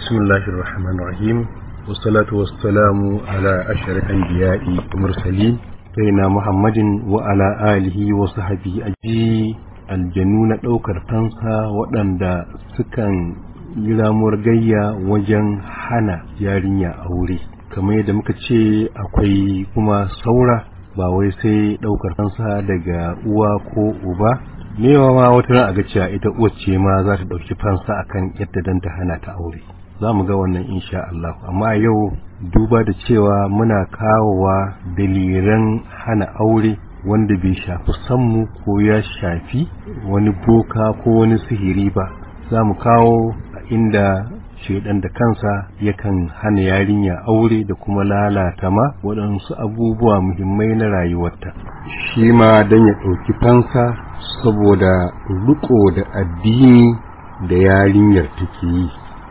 بسم الله الرحمن الرحيم والصلاة والسلام على أشرف الأنبياء والمرسلين سيدنا محمد وعلى آله وصحبه أجي aljanu na ɗaukar fansa waɗanda sukan yi ramuwar gayya wajen hana yarinya aure kamar yadda muka ce akwai kuma saura ba wai sai ɗaukar fansa daga uwa ko uba mewa ma wata ran a ga cewa ita uwace ma za ta ɗauki fansa akan yadda dan ta hana ta aure za mu ga wannan insha Allah amma yau duba da cewa muna kawowa dalilan hana aure wanda bai shafi sammu ko ya shafi wani boka ko wani sihiri ba za mu kawo inda shaidan da kansa yakan hana yarinya aure da kuma lalata ma waɗansu abubuwa muhimmai na rayuwarta shi ma don ya ɗauki fansa saboda riko da addini da yarinyar take yi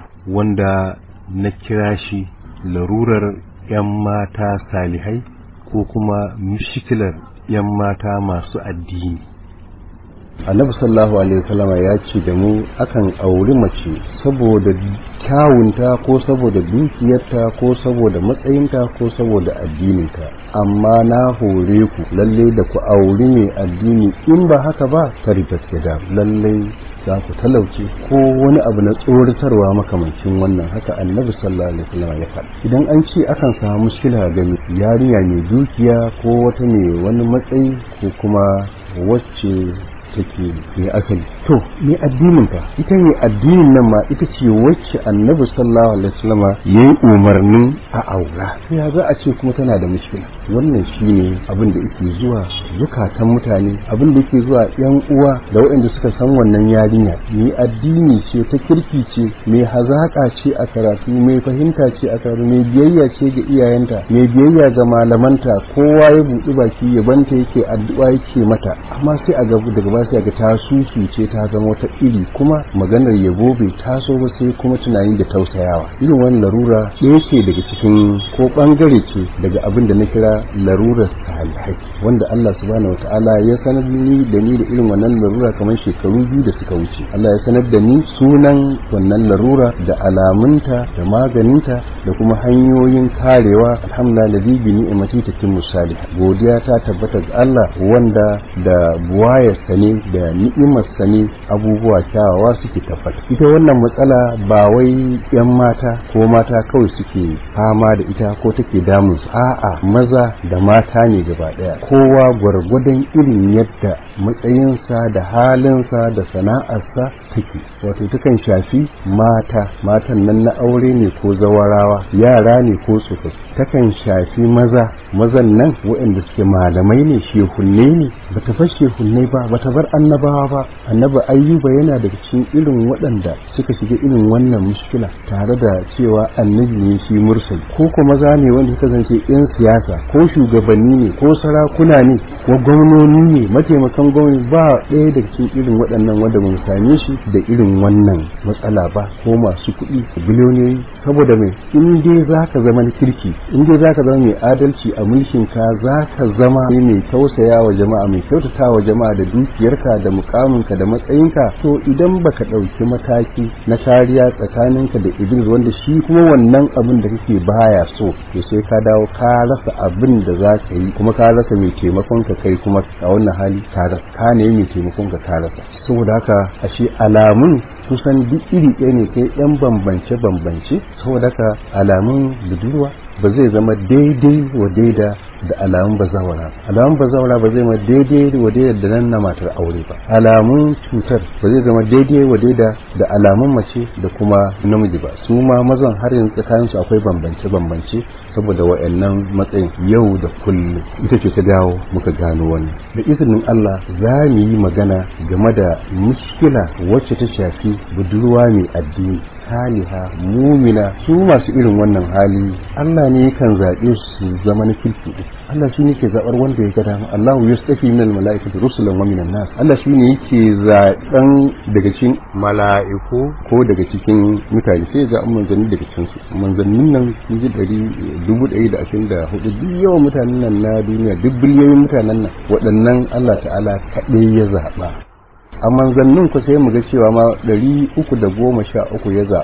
wanda na kira shi larurar 'yan mata salihai ko kuma mishikilar 'yan mata masu addini annabi sallallahu alaihi wasallam ya ce da mu akan auri mace saboda kyawunta ko saboda dukiyarta ko saboda matsayinta ko saboda addininta amma na hore ku lalle da ku auri mai addini in ba haka ba tarikat da lalle za ku talauce ko wani abu na tsoratarwa makamancin wannan haka annabi sallallahu alaihi wasallam ya faɗa idan an ce akan samu mushkila ga yarinya mai dukiya ko wata mai wani matsayi ko kuma wacce take mai asali to me addinin ta ita ne addinin nan ma ita ce wacce annabi sallallahu alaihi wasallam yayi umarnin a aura ya za a ce kuma tana da mushkila wannan shine abin da yake zuwa zukatan mutane abin da yake zuwa yan uwa da waɗanda suka san wannan yarinya mai addini ce ta kirki ce mai hazaka ce a karatu mai fahimta ce a karatu mai biyayya ce ga iyayenta mai biyayya ga malamanta kowa ya buɗi baki yabanta yake addu'a yake mata amma sai a gabu daga ba sai ga ta ce ta zama wata iri kuma maganar yabo bai taso ba sai kuma tunani da tausayawa irin wannan larura ɗaya ce daga cikin ko bangare ce daga abin da na kira larurar salihai wanda Allah subhanahu wataala ya sanar ni da ni da irin wannan larura kamar shekaru biyu da suka wuce Allah ya sanar da ni sunan wannan larura da alamunta da maganinta da kuma hanyoyin karewa alhamdulillah bi ni'imati tatimmu salih godiya ta tabbata ga Allah wanda da buwayarsa ne da ni'imarsa ne abubuwa kyawawa suke tabbata ita wannan matsala ba wai yan mata ko mata kawai suke fama da ita ko take damun su a'a maza da mata ne gaba daya kowa gwargwadon irin yadda matsayinsa da halinsa da sana'arsa take wato takan shafi mata matan nan na aure ne ko zawarawa yara ne ko tsofaffi takan shafi maza mazan nan waɗanda suke malamai ne shehunne ne bata bar shehunne ba bata bar annabawa ba annabi ayyuba yana daga cikin irin waɗanda suka shiga irin wannan mushkila tare da cewa annabi ne shi mursal ko kuma maza ne wanda suka zance yan siyasa ko shugabanni ne ko sarakuna ne ko gwamnoni ne mataimakan gwamnati ba ɗaya daga cikin irin waɗannan wanda mun same shi da irin wannan matsala ba ko masu kuɗi biliyoyi saboda mai in dai za ka zama na kirki in dai za ka zama mai adalci a mulkin ka za ka zama mai tausaya wa jama'a mai kyautata wa jama'a da dukiyarka da mukaminka da matsayinka to idan baka ɗauki mataki na kariya tsakaninka da iblis wanda shi kuma wannan abin da kake baya so to sai ka dawo ka rasa abin da za ka yi kuma ka rasa mai taimakon ka kai kuma a wannan hali ka rasa ka ne mai taimakon ka ka rasa saboda haka ashe alamun kusan duk iri ɗaya ne kai yan bambance bambance saboda haka alamun budurwa ba zai zama daidai wa daida da alamun bazawara alamun bazawara ba zai zama daidai wa daida da nan na matar aure ba alamun cutar ba zai zama daidai wa daida da alamun mace da kuma namiji ba su ma mazan har yanzu tsakanin su akwai bambance bambance saboda wayannan matsayin yau da kullum ita ce ta dawo muka gano wannan da izinin Allah za mu yi magana game da mushkila wacce ta shafi budurwa mai addini saliha mumina su masu irin wannan hali Allah ne yakan zaɓe su zama na kirki Allah shi ne ke zaɓar wanda ya ga dama Allahu yastafi minal mala'ikati rusulan wa minan nas Allah shi ne yake zaɓen daga cikin mala'iku ko daga cikin mutane sai ga manzanni daga cikin su manzannin nan sun ji ɗari dubu ɗari da ashirin da hudu duk yawan mutanen nan na duniya duk biliyoyin mutanen nan waɗannan Allah ta'ala kaɗai ya zaɓa a manzannin ku sai mu ga cewa ma ɗari uku da goma sha uku ya zaɓa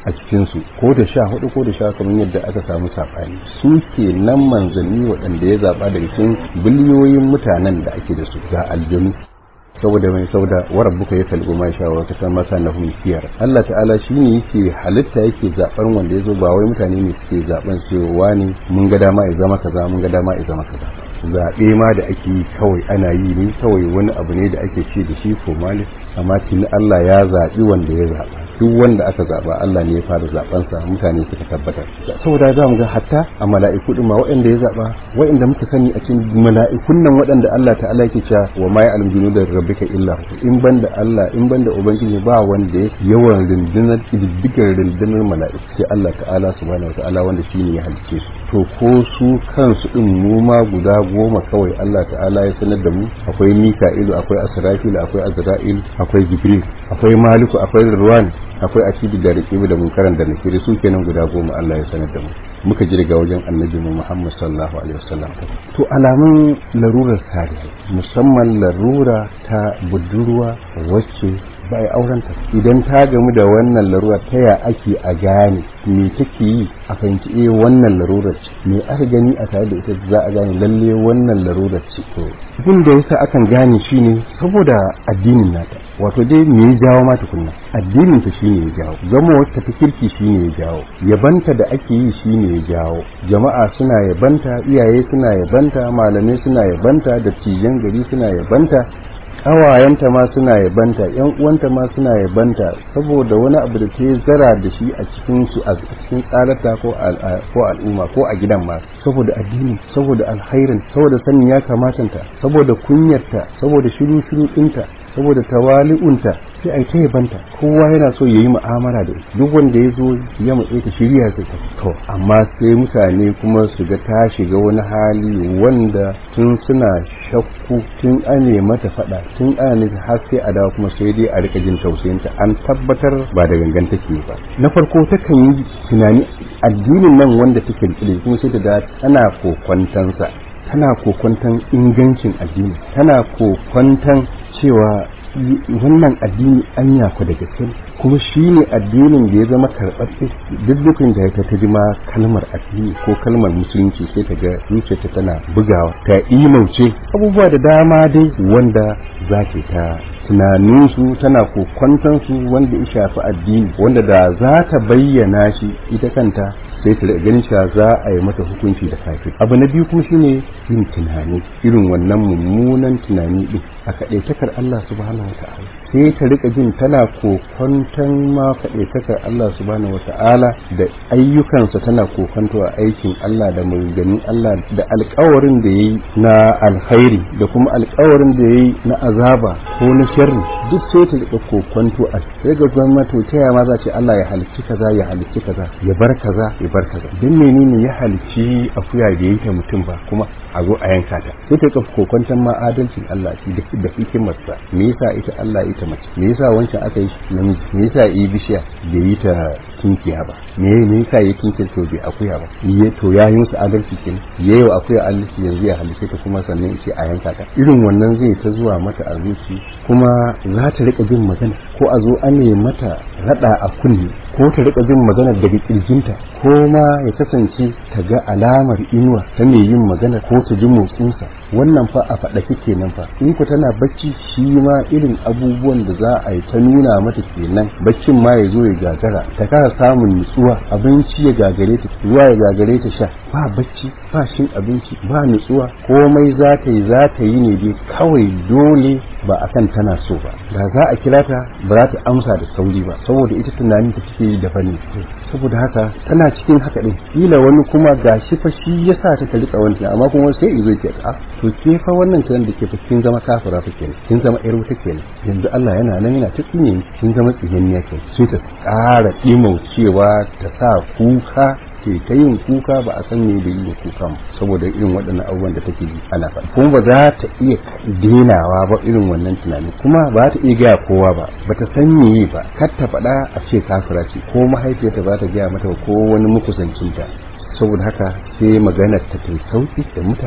a cikinsu ko da sha hudu ko da sha kamar yadda aka samu saɓani su ke nan manzanni waɗanda ya zaɓa daga cikin biliyoyin mutanen da ake da su ga aljanu saboda mai saboda warar buka ya kalbi ma sha wa kasan masa na hulkiyar Allah ta'ala shine yake halitta yake zaɓar wanda ya zo ba wai mutane ne suke zaɓen cewa ne mun ga dama ya zama kaza mun ga dama ya zama kaza zaɓe ma da ake yi kawai ana yi ne kawai wani abu ne da ake ce da shi formalis amma tuni Allah ya zaɓi wanda ya zaɓa duk wanda aka zaɓa Allah ne ya fara zaɓensa mutane suka tabbatar saboda za mu ga hatta a mala'iku din ma waɗanda ya zaɓa waɗanda muka sani a cikin mala'ikun nan waɗanda Allah ta'ala yake cewa wa ma ya'lamu junuda rabbika illa hu in banda Allah in banda ubangiji ba wanda ya yawan rundunar kididdigar rundunar mala'iku sai Allah ta'ala subhanahu wa ta'ala wanda shine ya halicce su to ko su kansu din mu ma guda goma kawai Allah ta'ala ya sanar da mu akwai Mika'ilu akwai Asrafil akwai Azra'il akwai Jibril akwai Maliku akwai Ruwan akwai Ashidu da Raqibu da Munkaran da Nakiri su kenan guda goma Allah ya sanar da mu muka ji daga wajen annabi mu Muhammad sallallahu alaihi wasallam to alamun larurar tarihi musamman larura ta budurwa wacce ba a aurenta idan ta gamu da wannan larura ta ya ake a gane me take yi a fahimci eh wannan larurar ce me aka gani a tare da ita za a gane lalle wannan larurar ce to abin da yasa akan gane shine saboda addinin nata wato dai me ya jawo ma tukunna addinin ta shine ya jawo zama wata ta kirki shine ya jawo yabanta da ake yi shine ya jawo jama'a suna yabanta iyaye suna yabanta malamai suna yabanta dattijan gari suna yabanta ƙawayenta ma suna yabanta yan uwanta ma suna yabanta saboda wani abu da ta zara da shi a cikin su a cikin tsarata ko ko al'umma ko a gidan ma saboda addini saboda alkhairin saboda sanin ya kamatanta saboda kunyarta saboda shiru shiru ɗinta saboda tawali'unta sai a yi ta yabanta kowa yana so ya yi mu'amala da duk wanda ya zo ya matse ta shirya sai ta to amma sai mutane kuma su ga ta shiga wani hali wanda tun suna shakku tun ane mata fada tun ana har sai a dawo kuma sai dai a rika jin tausayinta an tabbatar ba da gangan take ba na farko takan yi tunani addinin nan wanda take rike kuma sai ta da tana kokwantansa tana kokwantan ingancin addini tana kokwantan cewa wannan addini an yaku da gaske kuma shi ne addinin da ya zama karɓaɓɓe duk lokacin da ta ta ma kalmar addini ko kalmar musulunci sai ta ga zuciyarta tana bugawa ta imauce abubuwa da dama dai wanda za ta tunaninsu tana kokwantansu wanda ya shafi addini wanda da za ta bayyana shi ita kanta sai ta ganin cewa za a yi mata hukunci da kafir abu na biyu kuma shine yin tunani irin wannan mummunan tunani din a kaɗaitakar Allah subhanahu wa ta'ala sai ta rika jin tana kokwanton ma kaɗaitakar Allah subhanahu wa ta'ala da ayyukansa tana kokwanto a aikin Allah da maganganun Allah da alkawarin da yayi na alkhairi da kuma alkawarin da yayi na azaba ko na sharri duk sai ta rika kokwanto a sai ga zama to ta ma za ce Allah ya halicci kaza ya halicci kaza ya bar kaza ya bar kaza dan menene ya halicci akuya da yayi ta mutum ba kuma a zo a yanka ta sai ta kafa kokwanton ma adalcin Allah shi da hikimarsa me yasa ita Allah ita mace me yasa wancan aka yi namiji me yasa yi bishiya bai yi ta kinkiya ba me me yasa yi kinkiya to bai akuya ba ye to ya yi musu adalci kin yayi wa akuya adalci yanzu ya halice ta kuma sannan ce a yanka ta irin wannan zai ta zuwa mata a zuci kuma za ta rika jin magana ko a zo an mata rada a kunne ko ta rika jin magana daga kirjinta ko ma ya kasance ta ga alamar inuwa ta mai yin magana ko ta ji motsinsa wannan fa a faɗa kike nan fa in ku tana bacci shi ma irin abubuwan da za a yi ta nuna mata kenan baccin ma ya zo ya gagara ta kara samun nutsuwa abinci ya gagare ta ruwa ya gagare ta sha ba bacci ba shin abinci ba nutsuwa komai za ta yi za ta yi ne dai kawai dole ba a kan tana so ba da za a kira ta ba za ta amsa da sauri ba saboda ita tunanin ta take yi daban ne saboda haka tana cikin haka din kila wani kuma gashi fa shi yasa ta ta rika wancan amma kuma sai izo ke a to ke fa wannan tunan da ke fa kin zama kafira fa kenan kin zama yar wuta kenan yanzu Allah yana nan yana ta tsine kin zama tsihinniya kenan sai ta ƙara cewa ta sa kuka ke ta yin kuka ba a san me da yin kuka saboda irin waɗannan abubuwan da take ji ana faɗi kuma ba za ta iya denawa ba irin wannan tunani kuma ba ta iya gaya kowa ba ba ta san me ba kar ta faɗa a ce kafira ce ko mahaifiyarta ba ta gaya mata ko wani makusancinta saboda haka sai maganar ta ta sauki da mutane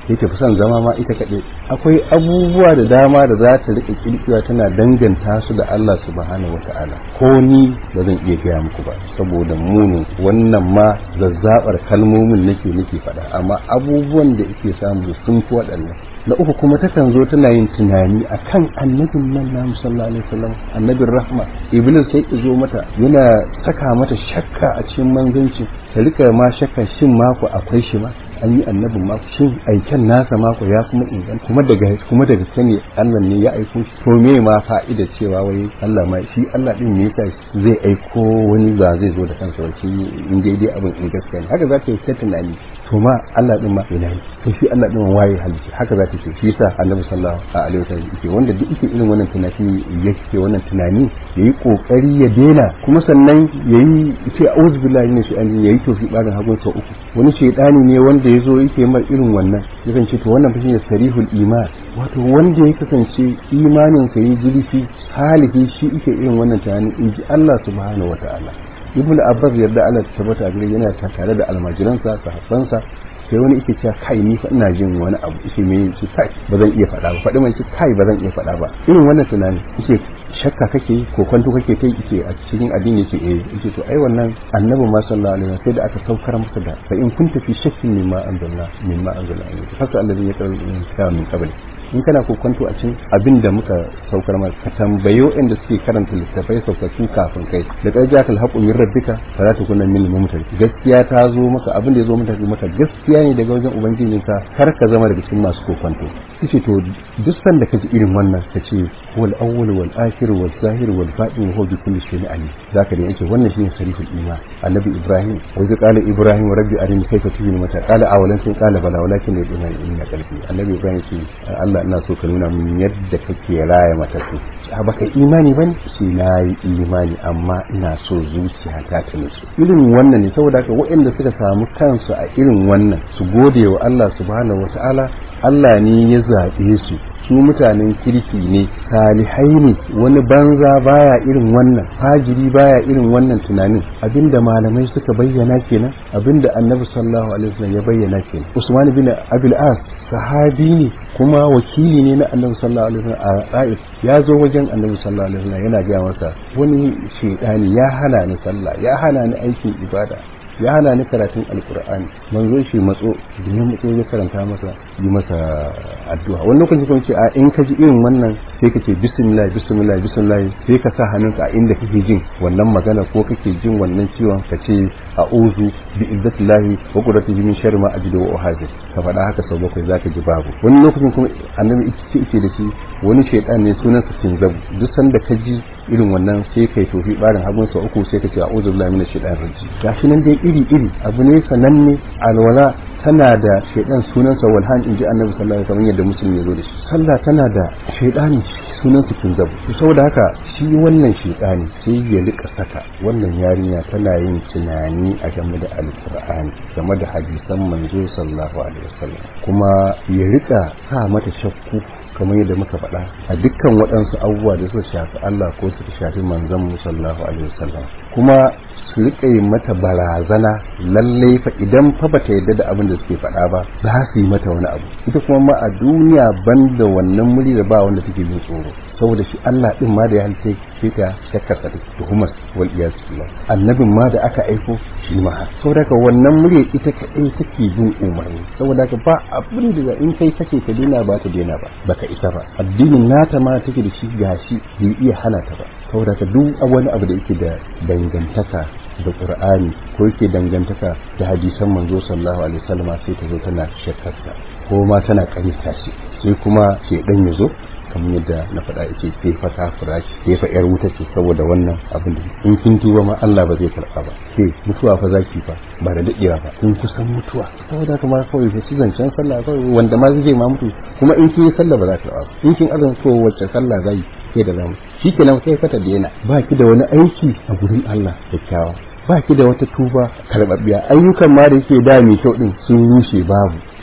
sai ta fi son zama ma ita kaɗai akwai abubuwa da dama da za ta riƙa kirkiwa tana danganta su da Allah subhanahu wata'ala ko ni ba zan iya gaya muku ba saboda munin wannan ma zazzabar kalmomin nake nake faɗa amma abubuwan da ake samu sun fi waɗannan na uku kuma takan zo tana yin tunani akan annabin nan na sallallahu alaihi wasallam annabin rahma iblis sai ya zo mata yana saka mata shakka a cikin manzanci ta rika ma shakka shin mako akwai shi ma an yi annabin mako shin aiken nasa mako ya kuma inganta kuma daga kuma daga sani Allah ne ya aiko shi to me ma fa'ida cewa wai Allah ma shi Allah din ne yasa zai aiko wani ba zai zo da kansa wace in dai dai abin in gaskiya ne haka za ta yi ta tunani to ma Allah din ma ina to shi Allah din waye halitta haka za ta ce shi yasa Annabi sallallahu alaihi wasallam yake wanda duk yake irin wannan tunani yake wannan tunani yayi kokari ya daina kuma sannan yayi ce a'udhu billahi minash shaitani yayi tofi barin hagun sau uku wani shaitani ne wanda ya zo yake mar irin wannan yakan ce to wannan fashi ne sarihul iman wato wanda ya kasance imanin sa yi zurfi salihi shi yake irin wannan tunani in ji Allah subhanahu wataala ibn abbas yarda Allah ta tabbata gare yana tare da almajiransa sahabbansa sai wani yake cewa kai ni fa ina jin wani abu shi me yake kai ba zan iya faɗa ba faɗi mai ce kai ba zan iya faɗa ba irin wannan tunani yake shakka kake ko kwanto kake kai yake a cikin addini yake eh yake to ai wannan annabi ma sallallahu alaihi wasallam sai da aka saukar masa da fa in kunta fi shakkin mimma anzalna mimma anzalna ilayka fasa alladhi yaqulu min qabli in kana kokonto a cikin abin da muka saukar maka ka tambayo inda suke karanta littafai saukaki kafin kai da kai jakal haqqu min rabbika fala takuna min mumtar gaskiya ta zo maka abin da ya zo maka maka gaskiya ne daga wajen ubangijinka kar ka zama daga cikin masu kokonto kace to duk sanda kaji irin wannan kace wal awwal wal akhir wal zahir wal batin wa huwa bi kulli shay'in alim zaka da yake wannan shine sariful iman annabi ibrahim wa zai qala ibrahim rabbi arini kayfa tuhyi mata qala awalan sai qala bala walakin la ilaha illa qalbi annabi ibrahim ce Allah ina so ka nuna min yadda kake raya matattu a baka imani bane sai na yi imani amma ina so zuciya ta ta nutsu irin wannan ne saboda haka waɗanda suka samu kansu a irin wannan su gode wa Allah subhanahu wataala Allah ne ya zaɓe su su mutanen kirki ne salihai ne wani banza baya irin wannan fajiri baya irin wannan tunanin abinda malamai suka bayyana kenan abinda annabi sallallahu alaihi wasallam ya bayyana kenan usman bin abil as sahabi ne kuma wakili ne na annabi sallallahu alaihi wasallam a Taif ya zo wajen annabi sallallahu alaihi wasallam yana ga masa wani shedani ya hana ni sallah ya hana ni aikin ibada ya hana ni karatun alkur'ani manzo shi matso da ya matso ya karanta masa yi masa addu'a wani lokaci kuma ce a in ka ji irin wannan sai ka ce bismillah bismillah bismillah sai ka sa hannunka a inda kake jin wannan magana ko kake jin wannan ciwon ka ce a'udhu bi izzatillahi wa qudratihi min sharri ma ajidu wa uhazir ka faɗa haka sau bakwai zaka ji babu wani lokacin kuma annabi ce ce da shi wani shaytan ne sunan sa zabu duk sanda ka ji irin wannan sai kai tofi barin hagun sau uku sai ka ce a'udhu billahi minash shaitanir rajim gashi nan dai iri iri abu ne sananne alwala tana da shaidan sunansa walhan inji annabi sallallahu alaihi wasallam yadda musulmi ya zo da shi sallah tana da shaidani sunan su kin zabu to saboda haka shi wannan shaidani sai ya rika saka wannan yarinya tana yin tunani a game da alqur'ani game da hadisan manzo sallallahu alaihi wasallam kuma ya rika sa mata shakku kamar yadda muka faɗa a dukkan waɗansu abubuwa da suka shafi Allah ko suka shafi manzon mu sallallahu alaihi wasallam kuma su rika yi mata barazana lallai fa idan fa bata yadda da abin da suke faɗa ba za su yi mata wani abu ita kuma ma a duniya banda wannan muri da ba wanda take jin tsoro saboda shi Allah din ma da ya halice shi ta shakkar sa take tuhumar wal iyaz billah annabin ma da aka aiko shi ma saboda ka wannan murya ita kadai take bin umarni saboda ka ba abin da in kai kace ta daina ba ta daina ba baka isa ba addinin nata ma take da shi gashi bai iya hana ta ba saboda ka duk wani abu da yake da dangantaka da qur'ani ko yake dangantaka da hadisan manzo sallallahu alaihi wasallam sai ta zo tana shakkarsa ko ma tana karista shi sai kuma ke dan ya zo kamar yadda na faɗa yake ke fa kafira ce ke fa yar wuta ce saboda wannan abin da in kin tuba ma Allah ba zai karɓa ba ke mutuwa fa zaki fa ba da daɗewa ba kun kusan mutuwa saboda kuma kawai fa su zancen sallah kawai wanda ma zai ma mutu kuma in kin yi sallah ba za ta ba in kin azan so wacce sallah zai ke da zamu shikenan sai fata daina ba ki da wani aiki a gurin Allah kyakkyawa ba ki da wata tuba karɓaɓɓiya ayyukan ma da yake da mai kyau din sun rushe babu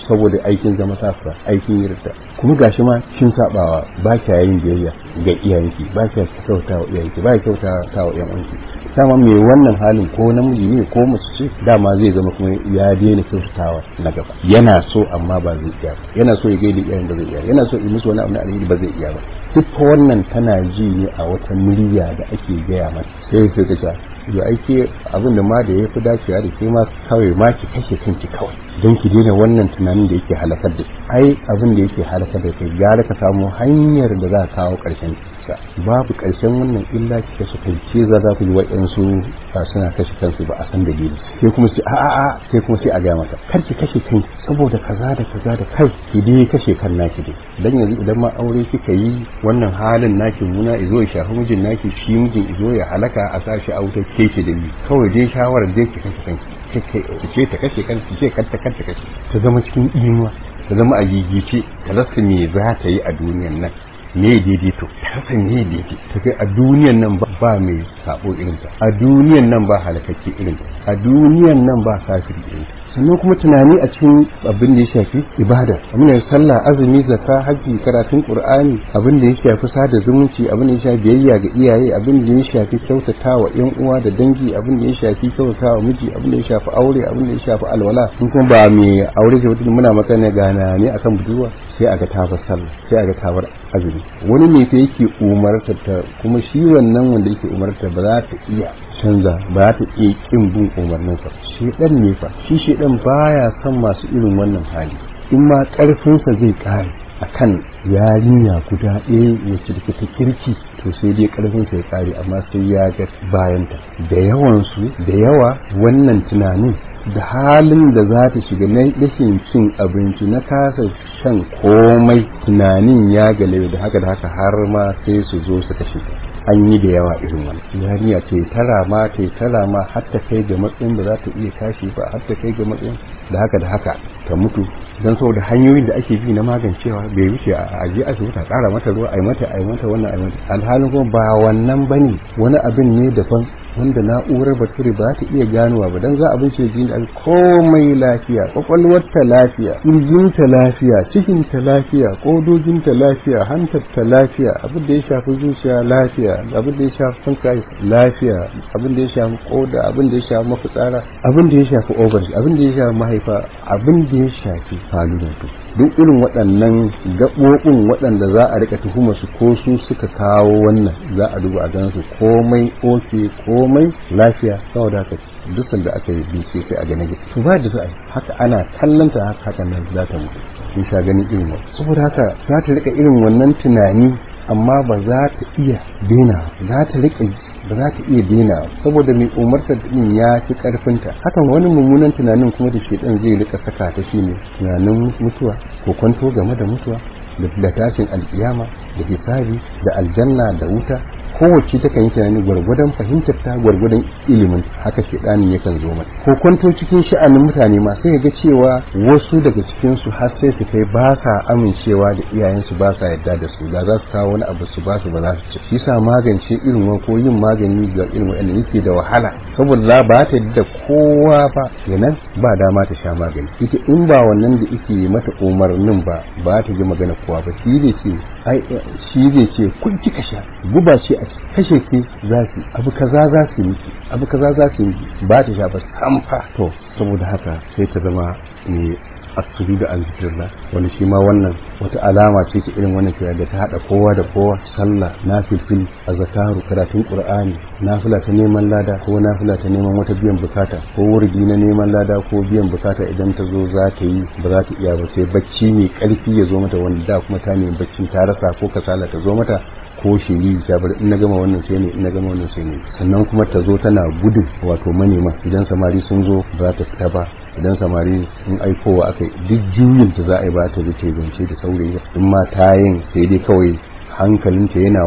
saboda aikin zama sasa aikin yirta kuma gashi ma kin sabawa ba kya yin biyayya ga iyayenki ba kya kyauta wa iyayenki ba kya kyauta wa iyayenki dama mai wannan halin ko namiji ne ko mace ce dama zai zama kuma ya daina kyautatawa na gaba yana so amma ba zai iya ba yana so ya gaida iyayen ba zai iya yana so ya musu wani abu na alheri ba zai iya ba duk wannan tana ji ne a wata murya da ake gaya mata sai sai ta ce yo aike abin da ma da ya fi dacewa da ke ma kawai ma ki kashe kanki kawai don ki daina wannan tunanin da yake halakar da ai abin da yake halakar da kai gara ka samu hanyar da za ka kawo karshen ta babu karshen wannan illa ki kashe kanki za za ku yi wa'yansu ba suna kashe kansu ba a san dalili sai kuma sai a'a a sai kuma sai a ga mata kar ki kashe kanki saboda kaza da kaza da kai ki dai kashe kan naki dai dan yanzu idan ma aure kika yi wannan halin naki muna izo ya shafi mijin naki shi mijin izo ya halaka a sashi a wutar keke da ni kawai dai shawarar dai ki kashe kanki ce ta kashe kanki ce kar ta kar ta kashe ta zama cikin imuwa ta zama a gigice ta rasa me za ta yi a duniyan nan me daidaito ta rasa me daidai ta kai a duniyan nan ba mai sabo irinta a duniyan nan ba halakakke irinta a duniyan nan ba kafiri irinta sannan kuma tunani a cikin abin da ya shafi ibada abin da ya sallah azumi zakka haji karatun qur'ani abin da ya shafi sada zumunci abin da ya shafi biyayya ga iyaye abin da ya shafi kyautatawa yan uwa da dangi abin da ya shafi kyautatawa miji abin da ya shafi aure abin da ya shafi alwala in kuma ba mai aure ce mutum muna magana gana ne akan budurwa sai a ga ta bar sallah sai a ga ta bar azumi wani ne fa yake umartar ta kuma shi wannan wanda yake umartar ba za ta iya canza ba za ta iya kin bin umarninsa shi dan ne fa shi shi dan baya son masu irin wannan hali in ma karfinsa zai kare akan yarinya guda ɗaya wacce da ta kirki to sai dai karfinsa ya kare amma sai ya ga bayanta da yawansu da yawa wannan tunanin da halin da za ta shiga na rashin cin abinci na kasa shan komai tunanin ya gale da haka da haka har ma sai su zo su kashe an yi da yawa irin wani yariya ce tara ma ta tara ma har ta kai ga matsayin da za ta iya tashi ba har ta kai ga matsayin da haka da haka ta mutu don saboda hanyoyin da ake bi na magancewa bai wuce a aje asibiti a ƙara mata ruwa a yi mata a yi mata wannan a yi mata alhalin kuma ba wannan bane wani abin ne daban wanda na'urar bature ba ta iya ganowa ba dan za a bincike jini da komai lafiya kwakwalwarta lafiya kirjinta lafiya cikinta lafiya kodojinta lafiya hantarta lafiya abin da ya shafi zuciya lafiya abin da ya shafi pancreas lafiya abin da ya shafi koda abin da ya shafi mafitsara abin da ya shafi ovaries abin da ya shafi mahaifa abin da ya shafi falunan duk irin waɗannan gaɓoɓin waɗanda za a rika tuhuma su ko su suka kawo wannan za a duba a gansu komai oke komai lafiya saboda haka duk da aka yi bincike sai a gane to ba da zai haka ana kallanta haka haka nan za ta mutu in sha ganin irin wannan saboda haka za ta rika irin wannan tunani amma ba za ta iya daina za ta rika ba za ta iya daina saboda mai umarta din ya fi karfinta hakan wani mummunan tunanin kuma da shedan zai rika saka ta shine tunanin mutuwa ko kwanto game da mutuwa da tashin alkiyama da hisabi da aljanna da wuta kowace ta kan yi tunani gwargwadon fahimtar ta gwargwadon ilimin haka shedanin yakan zo mata ko kwanto cikin sha'anin mutane ma sai ga cewa wasu daga cikin su har sai su kai ba sa amincewa da iyayensu ba sa yadda da su da za su kawo wani abu su ba su ba za su ci shi sa magance irin wani ko yin magani ga irin wa'annan yake da wahala saboda za ba ta da kowa ba kenan ba dama ta sha magani ita in ba wannan da yake mata umarnin ba ba ta ji magana kowa ba shi ne ce ai shi zai ce kun kika sha guba ce a kashe ki za su abu kaza za su yi abu kaza za su yi ba ta sha ba samfa to saboda haka sai ta zama ne asiri da alzikirla wani shi ma wannan wata alama ce ta irin wannan kira da ta hada kowa da kowa sallah nafilfil azkaru karatun qur'ani nafila ta neman lada ko nafila ta neman wata biyan bukata ko wurdi na neman lada ko biyan bukata idan ta zo za ta yi ba za ta iya ba sai bacci mai karfi ya zo mata wanda da kuma ta nemi baccin ta rasa ko kasala ta zo mata ko shiri ta bar in na gama wannan sai ne in na gama wannan sai ne sannan kuma ta zo tana gudun wato manema idan samari sun zo ba ta fita ba idan samari in aikowa aka yi duk juyin ta za a yi ba ta zuce zance da saurayi in ma ta yin sai dai kawai hankalinta yana wajen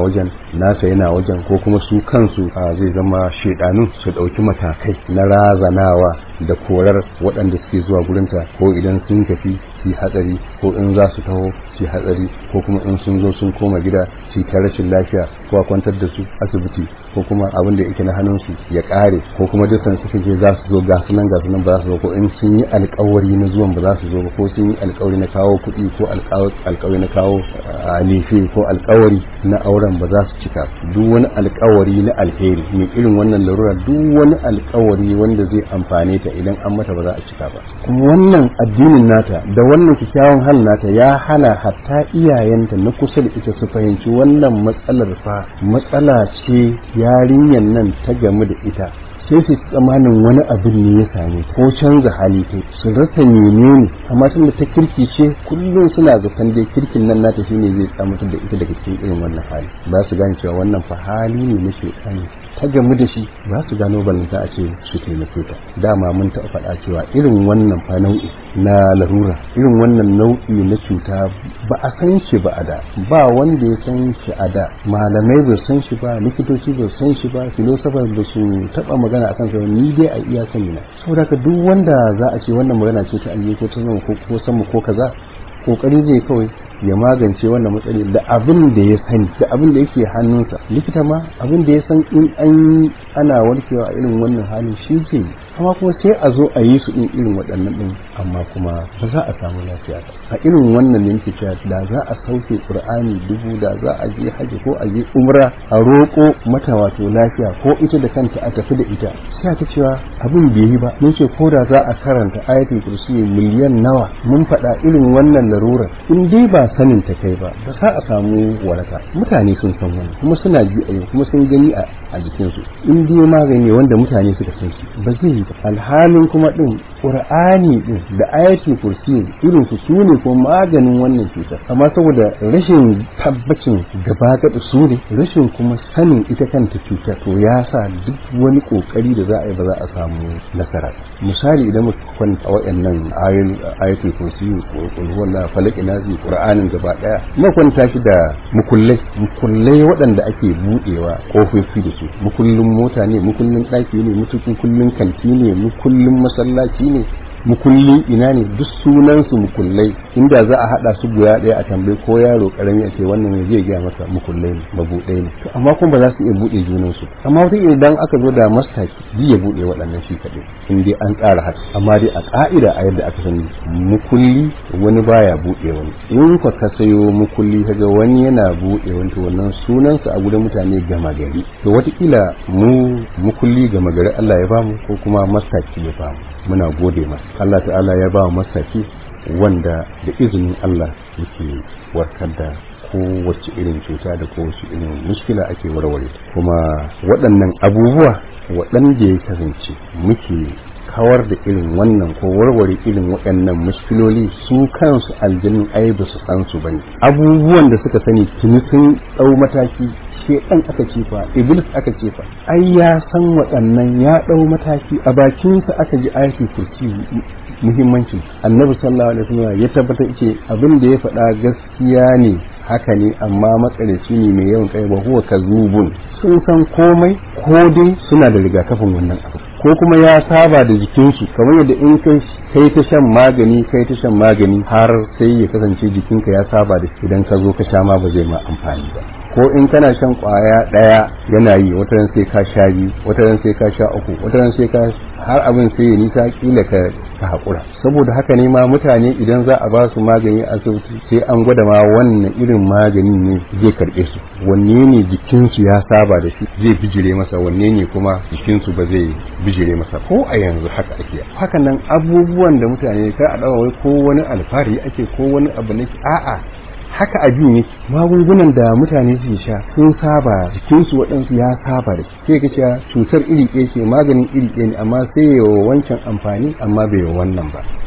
nasa yana wajen ko kuma su kansu a zai zama shaidanun su ɗauki matakai na razanawa da korar waɗanda suke zuwa gurinta ko idan sun tafi su hatsari ko in za su taho su hatsari ko kuma in sun zo sun koma gida su ta rashin lafiya ko a kwantar da su asibiti ko kuma abin da yake na hannunsu ya ƙare ko kuma duk san suka je za su zo ga sunan ga sunan ba za su zo ko in sun yi alƙawari na zuwan ba za su zo ba ko sun yi alƙawari na kawo kuɗi ko alƙawari na kawo lefe ko alƙawari na auren ba za su cika duk wani alƙawari na alheri mai irin wannan larura duk wani alƙawari wanda zai amfane ta idan an mata ba za a cika ba kuma wannan addinin nata da wannan kyakkyawan hal nata ya hana hatta iyayenta na kusa da ita su fahimci wannan matsalar fa matsala ce yarinyar nan ta gamu da ita sai su tsamanin wani abin ne ya same ko canza hali ta su rasa menene amma tun da ta kirki ce kullum suna zaton dai kirkin nan nata shine zai tsamutar da ita daga cikin irin wannan hali ba su gane cewa wannan fa hali ne na shekani ta gamu da shi ba su gano balanta a ce su taimake ta dama mun taɓa faɗa cewa irin wannan fa nau'i na larura irin wannan nau'i na cuta ba a san shi ba a da ba wanda ya san shi a da malamai ba san shi ba likitoci ba san shi ba filosofar ba su taɓa magana akan sa ni dai a iya sani na saboda ka duk wanda za a ce wannan magana ce ta alli ko ta sama ko sama ko kaza kokari zai kawai ya magance wannan matsaloli da abin da ya sani da abin da yake hannunsa likita ma abin da ya san in an ana warkewa a irin wannan halin shi ke amma kuma sai a zo a yi su in irin waɗannan ɗin amma kuma ba za a samu lafiya ba a irin wannan ne yake cewa da za a sauke qur'ani dubu da za a je haji ko a je umra a roƙo mata wato lafiya ko ita da kanta a tafi da ita sai ta cewa abin bai yi ba mun ce ko da za a karanta ayatul kursi miliyan nawa mun faɗa irin wannan larurar in dai ba sanin ta kai ba ba za a samu waraka mutane sun san wannan kuma suna ji a kuma sun gani a jikinsu in dai magani wanda mutane suka san shi ba zai yi ba alhalin kuma din qur'ani din da ayatul kursi irin su su ne kuma maganin wannan cutar amma saboda rashin tabbacin gaba gaba su ne rashin kuma sanin ita kanta cutar to ya sa duk wani kokari da za a yi ba za a samu nasara misali idan muka kwanta waɗannan ayatul kursi ko wallahi falaki nazi qur'anin gaba daya muka kwanta shi da mukullai mukullai waɗanda ake budewa kofofi da su mukullin mota ne mukullin ɗaki ne mukullin kanti ne mukullin masallaci ne mukullin ina ne duk sunansu mukullai inda za a hada su guya ɗaya a tambayi ko yaro karami a ce wannan ne zai gaya masa mukullai ne mabuɗai ne to amma kuma ba za su iya buɗe junan su amma wata idan aka zo da mastaki zai ya buɗe waɗannan shi kaɗai in dai an tsara haka amma dai a ƙa'ida a yadda aka sani mukulli wani baya buɗe wani in ka ka sayo mukulli kaga wani yana buɗe wani to wannan sunansa a gudan mutane gama gari to watakila mu mukulli gama gari Allah ya bamu ko kuma mastaki ya bamu muna gode masa Allah ta'ala ya ba masaki wanda da izinin Allah yake warkar da kowace irin cuta da kowace irin muskila ake warware kuma waɗannan abubuwa waɗanda ya kasance muke kawar da irin wannan ko warware irin waɗannan muskiloli su kansu aljanun ai ba su san su bane abubuwan da suka sani tuni sun ɗau mataki shedan aka cefa iblis aka cefa ai ya san waɗannan ya ɗau mataki a bakinsa aka ji ayatul kursi muhimmanci annabi sallallahu alaihi wasallam ya tabbatar ce abin da ya faɗa gaskiya ne haka ne amma matsalaci ne mai yawan kai ba huwa kazubun sun san komai ko dai suna da rigakafin wannan abu ko kuma ya saba da jikinsu kamar yadda in kai ta shan magani kai ta shan magani har sai ya kasance jikinka ya saba da idan ka zo ka sha ma ba zai ma amfani ba ko in kana shan kwaya daya yana yi wata ran sai ka sha biyu wata ran sai ka sha uku wata ran sai ka har abin sai ya nisa kila ka ka hakura saboda haka ne ma mutane idan za a ba su magani a asibiti sai an gwada ma wannan irin maganin ne zai karbe su wanne ne jikinsu ya saba da shi zai bijire masa wanne ne kuma jikinsu ba zai bijire masa ko a yanzu haka ake hakan nan abubuwan da mutane kar a dawo wai ko wani alfahari ake ko wani abu ne a'a haka abin yake magungunan da mutane suke sha sun saba jikinsu waɗansu ya saba da sai ka cewa cutar iri ɗaya ce maganin iri ɗaya ne amma sai ya wa wancan amfani amma bai wa wannan ba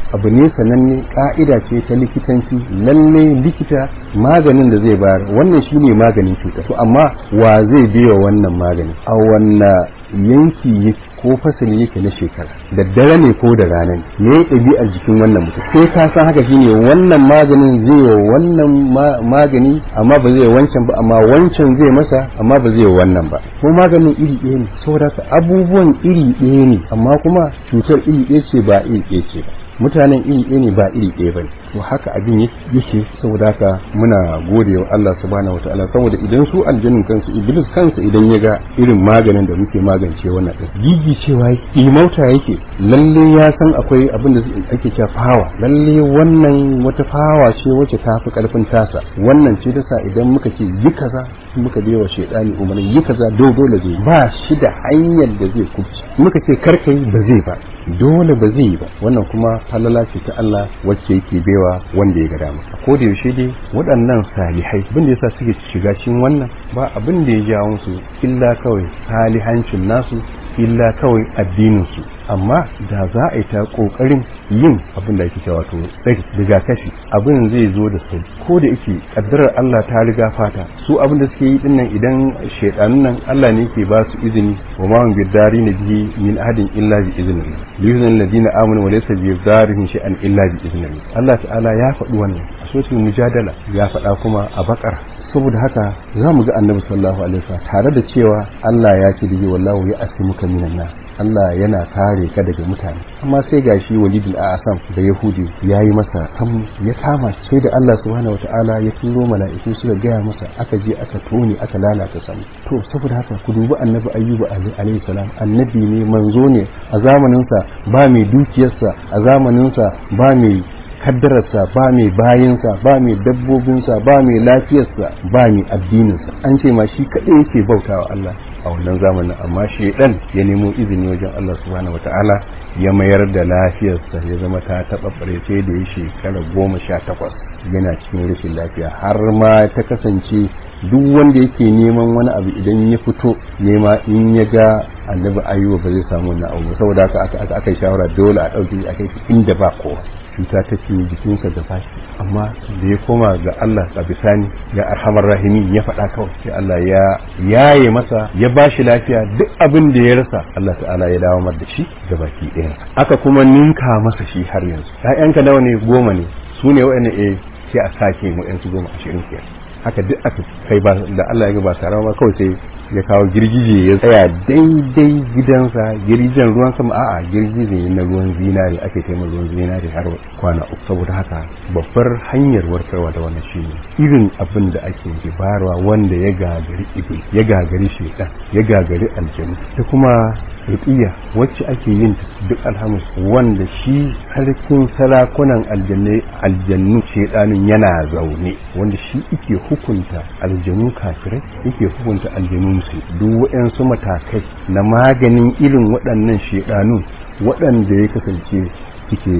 abu ne sananne ka'ida ce ta likitanci lalle likita maganin da zai bayar wannan shine maganin cuta to amma wa zai biya wannan maganin a wannan yanki ko fasali yake na shekara da dare ne ko da rana ne me ɗabi'ar jikin wannan mutum sai ka san haka shine wannan maganin zai wa wannan magani amma ba zai wancan ba amma wancan zai masa amma ba zai wannan ba ko maganin iri ɗaya ne saboda abubuwan iri ɗaya ne amma kuma cutar iri ɗaya ce ba iri ɗaya ce ba mutanen iri ɗaya ne ba iri ɗaya bane to haka abin yake saboda haka muna gode wa Allah subhanahu wataala saboda idan su aljannin kansu iblis kansa idan ya ga irin maganin da muke magance wannan din gigi cewa imauta yake lalle ya san akwai abin da ake cewa fawa lalle wannan wata fawa ce wacce ta fi karfin tasa wannan ce ta idan muka ce yi kaza muka bai wa shaidani umarni yi kaza dole zai ba shi da hanyar da zai kubce muka ce karka yi ba zai ba dole ba zai yi ba wannan kuma falala ce ta Allah wacce yake baiwa wanda ya ga dama ko da yaushe dai waɗannan salihai abin da yasa suke shiga cikin wannan ba abin da ya jawo su illa kawai salihancin nasu illa kawai addinin su amma da za a yi ta kokarin yin abin da ake cewa to sai rigakafi abin zai zo da sau ko da yake kaddarar Allah ta riga fata su abin da suke yi dinnan idan shaidanun nan Allah ne ke ba su izini wa ma bi dari na bihi min ahadin illa bi iznillah liyuzan ladina amanu wa laysa bi darihim shay'an illa bi iznillah Allah ta'ala ya faɗi wannan a suratul mujadala ya faɗa kuma a bakara saboda haka za mu ga annabi sallallahu alaihi wasallam tare da cewa Allah ya ce da wallahu ya asimuka minan nas Allah yana kare ka daga mutane amma sai gashi walidul asam da yahudi ya yi masa tam ya kama sai da Allah subhanahu wataala ya turo mala'iku suka gaya masa aka je aka tone aka lalata sama to saboda haka ku dubi annabi ayyuba alaihi salam annabi ne manzo ne a zamaninsa ba mai dukiyarsa a zamaninsa ba mai kaddararsa ba mai bayinsa ba mai dabbobinsa ba mai lafiyarsa ba mai addininsa an ce ma shi kaɗai yake bautawa Allah a wannan zamanin amma shedan ya nemo izini wajen Allah subhanahu wataala ya mayar da lafiyarsa ya zama ta taɓaɓɓare sai da ya shekara goma sha takwas yana cikin rashin lafiya har ma ta kasance duk wanda yake neman wani abu idan ya fito nema in ya ga annabi ayuba ba zai samu wannan abu saboda haka aka yi shawara dole a ɗauke a kai inda ba kowa cuta ta ce jikinsa da fashi amma da ya koma ga Allah a bisani ya arhamar rahimi ya faɗa kawai sai Allah ya yaye masa ya ba shi lafiya duk abin da ya rasa Allah ta'ala ya dawo mar da shi ga baki ɗaya aka kuma ninka masa shi har yanzu ƴaƴanka nawa ne goma ne su ne waɗanda eh sai a sake mu ƴansu goma ashirin ke haka duk aka kai ba da Allah ya ga ba tare ba kawai sai ya kawo girgije ya tsaya daidai gidansa girgijen ruwan sama a'a girgije na ruwan zinare ake taimaka ruwan zinare har kwana uku saboda haka babbar hanyar warkarwa da wannan shine irin abin da ake bayarwa wanda ya gagari ibil ya gagari shedan ya gagari aljanu da kuma ruqiya wacce ake yin duk alhamis wanda shi sarkin sarakunan aljanne aljannu shedanin yana zaune wanda shi yake hukunta aljanu kafirai yake hukunta aljanu musu duk waɗansu matakai na maganin irin waɗannan shedanun waɗanda ya kasance suke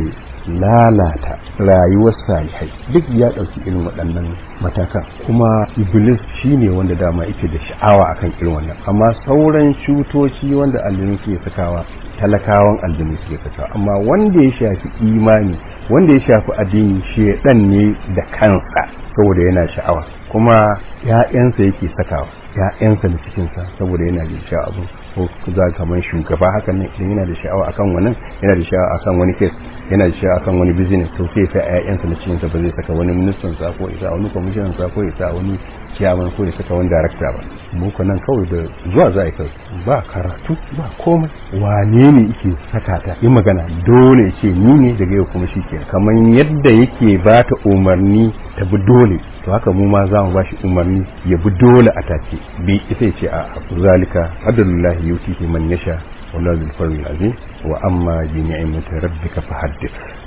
lalata rayuwar salihai duk ya ɗauki irin waɗannan matakan kuma iblis shine wanda dama yake da sha'awa akan irin wannan amma sauran cutoci wanda aljanu suke sakawa talakawan aljanu suke sakawa amma wanda ya shafi imani wanda ya shafi addini shedan ne da kansa saboda yana sha'awa kuma ya'yansa yake sakawa ya'yansa da cikinsa saboda yana da sha'awa ko za kamar shugaba hakan nan idan yana da sha'awa akan wannan yana da sha'awa akan wani kes yana da sha'awa akan wani business to sai sai ƴaƴansa na cikin sa ba zai saka wani ministan sa ko isa wani commissioner sa ko isa wani chairman ko ya saka wani director ba mu ko nan kawai da zuwa za a kai ba karatu ba komai wane ne yake saka ta yi magana dole ce ni ne daga yau kuma shike kamar yadda yake ba ta umarni ta bi dole to haka mu ma za mu ba shi umarni ya bi dole a take bi ita ce a zalika adalullahi yutihi man yasha wallahu bil fadl azim wa amma bi ni'mati rabbika fahaddith